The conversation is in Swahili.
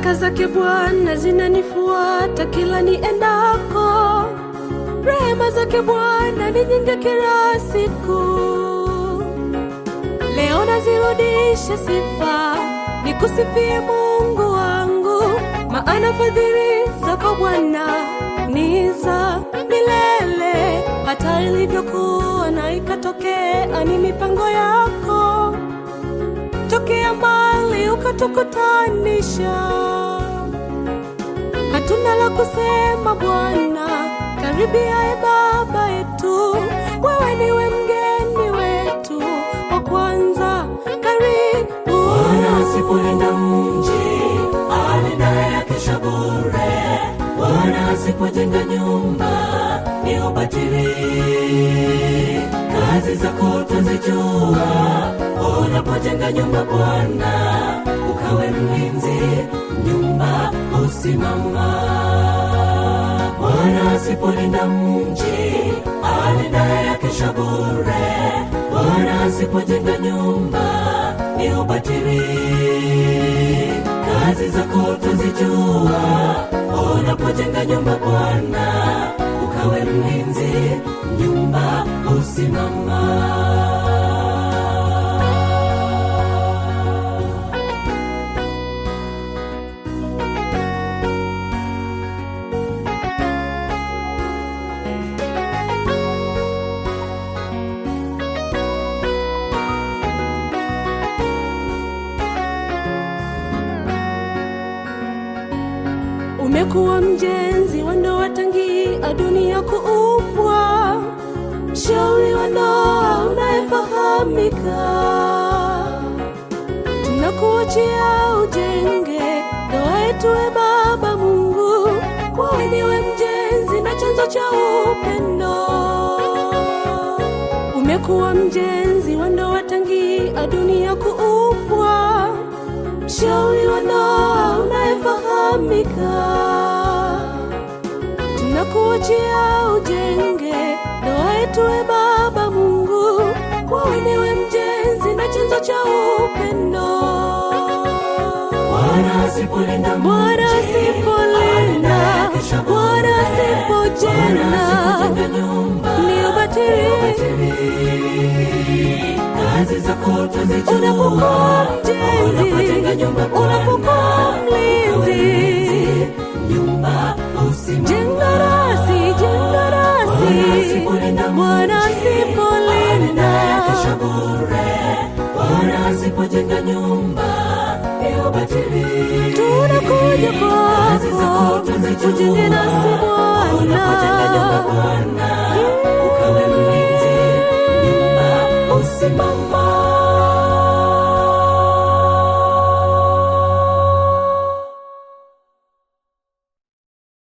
Baraka zake Bwana zinanifuata kila niendako, rehema zake Bwana ni nyingi kila siku. Leo nazirudisha sifa, nikusifie Mungu wangu, maana fadhili zako Bwana ni za milele, hata ilivyokuwa na ikatokea, ni mipango yako tokea mbali ukatukutanisha. Hatuna la kusema Bwana, karibia e Baba yetu, wewe niwe mgeni wetu wa kwanza. Karibu Bwana asipolinda mji, alindaye akesha bure. Bwana asipojenga nyumba, ni ubatili. Kazi zako twazijua, unapojenga nyumba Bwana, ukawe mlinzi, nyumba husimama. Bwana asipolinda mji, alindaye akesha bure. Bwana asipojenga nyumba, ni ubatili. Kazi zako twazijua, unapojenga nyumba Bwana, ukawe mlinzi, nyumba husimama. umekuwa mjenzi wa ndoa tangia dunia kuumbwa, mshauri wa ndoa unayefahamika. Tunakuachia ujenge ndoa yetu, e Baba Mungu, wewe ndiwe mjenzi na chanzo cha upendo. Umekuwa mjenzi wa ndoa tangia dunia kuumbwa, mshauri wa ndoa unayefahamika. Tunakuachia ujenge ndoa yetu, e Baba Mungu, wewe ndiwe mjenzi na chanzo cha upendo. Bwana asipolinda Bwana mji, asipolinda, alindaye akesha bure. Bwana asipojenga, Bwana asipojenga nyumba, ni ubatili. kazi zako twazijua. Unapokuwa mjenzi, Unapojenga nyumba Bwana, unapokuwa mlinzi, nyumba husimama. jenga rasi, jenga rasi. Bwana asipolinda Bwana mji, asipolinda, alindaye akesha bure. Bwana asipojenga nyumba, ni ubatili. tunakuja Kazi zako kwako, twazijua. ujenge nasi Unapojenga nyumba Bwana. Bwana, ukawe